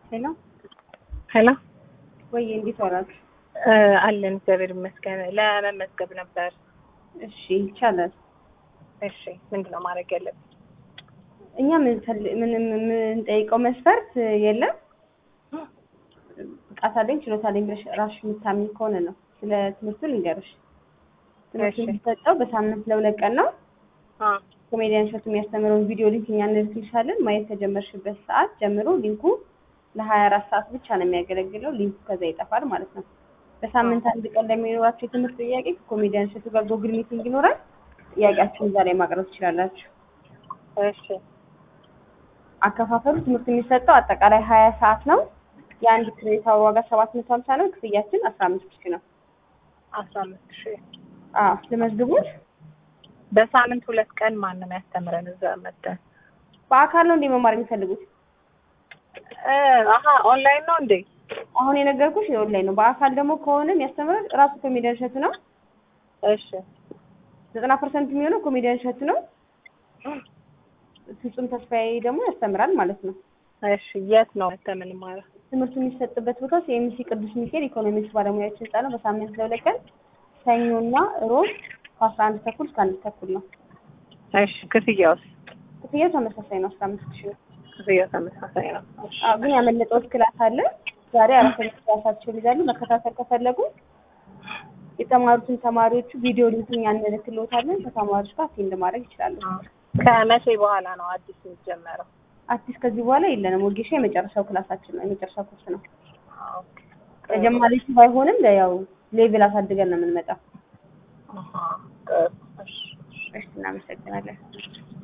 ሄሎ ሄሎ ወይ እንዴት ዋላችሁ? አለን እግዚአብሔር ይመስገን። ለመመዝገብ ነበር። እሺ ይቻላል። እሺ ምንድን ነው ማድረግ ያለብን? እኛ ምንፈል- ምንም የምንጠይቀው መስፈርት የለም። ብቃት አለኝ ችሎታ አለኝ ብለሽ ራስሽ የምታምኝ ከሆነ ነው። ስለ ትምህርቱ ልንገርሽ። ትምህርቱ እሺ። የሚሰጠው በሳምንት ለሁለት ቀን ነው። አ ኮሜዲያን ሸቱ የሚያስተምረውን ቪዲዮ ሊንክ እኛ እንልክልሻለን። ማየት ከጀመርሽበት ሰዓት ጀምሮ ሊንኩ ለሀያ አራት ሰዓት ብቻ ነው የሚያገለግለው። ሊንኩ ከዛ ይጠፋል ማለት ነው። በሳምንት አንድ ቀን ለሚኖራቸው የትምህርት ጥያቄ ከኮሜዲያን ሸቱ ጋር ጎግል ሚቲንግ ይኖራል። ጥያቄያችሁን እዛ ላይ ማቅረብ ትችላላችሁ። እሺ አከፋፈሉ ትምህርት የሚሰጠው አጠቃላይ ሀያ ሰዓት ነው። የአንድ ክሬዲት አወር ዋጋ ሰባት መቶ ሀምሳ ነው። ክፍያችን አስራ አምስት ሺህ ነው። አስራ አምስት ሺህ አዎ ልመዝግቡት። በሳምንት ሁለት ቀን ማንም ያስተምረን እዛ መጠን በአካል ነው እንዴ መማር የሚፈልጉት? አሀ ኦንላይን ነው እንዴ? አሁን የነገርኩሽ የኦንላይን ነው። በአካል ደግሞ ከሆነ የሚያስተምረው ራሱ ኮሜዲያን እሸቱ ነው። እሺ ዘጠና ፐርሰንት የሚሆነው ኮሜዲያን እሸቱ ነው። ፍጹም ተስፋዬ ደግሞ ያስተምራል ማለት ነው። እሺ የት ነው ተምን ማለት ትምህርቱ የሚሰጥበት ቦታ ሲኤምሲ ቅዱስ ሚካኤል ኢኮኖሚክስ ባለሙያዎች ህንጻ ነው። በሳምንት ለሁለት ቀን ሰኞና ሮብ ከአስራ አንድ ተኩል እስከ አንድ ተኩል ነው። እሺ ክፍያውስ? ክፍያው ተመሳሳይ ነው። አስራ አምስት ሺህ ነው። ክፍያው ተመሳሳይ ነው። እሺ አዎ ግን ያመለጠው ክላስ አለ። ዛሬ አራተኛ ክላሳቸውን ይዛሉ። መከታተል ከፈለጉ የተማሩትን ተማሪዎቹ ቪዲዮ ሊንክ እኛ እንልክልዎታለን። ከተማሪዎች ጋር አቴንድ ማድረግ ይችላሉ። ከመቼ በኋላ ነው አዲስ የሚጀመረው? አዲስ ከዚህ በኋላ የለንም። ወጌሻ የመጨረሻው ክላሳችን ነው፣ የመጨረሻው ኮርስ ነው። ኦኬ ተጀማሪ ባይሆንም ያው ሌቭል አሳድገን ነው የምንመጣው። አሃ ጥሩ። እሺ እሺ እናመሰግናለን።